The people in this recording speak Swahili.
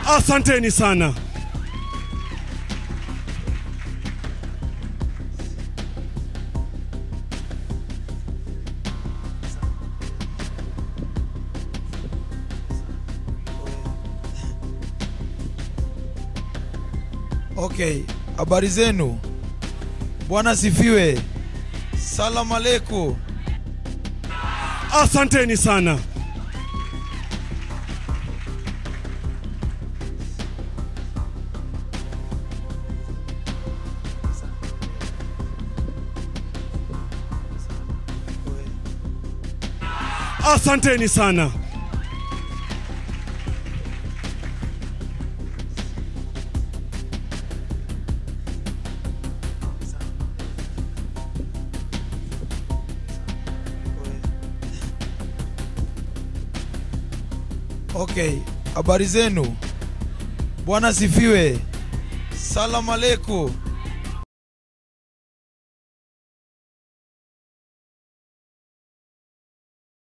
Asanteni sana. Okay, habari zenu? Bwana sifiwe. Salamu aleikum. Asanteni sana. Asanteni sana. Okay, habari zenu? Bwana sifiwe. Salamu aleikum.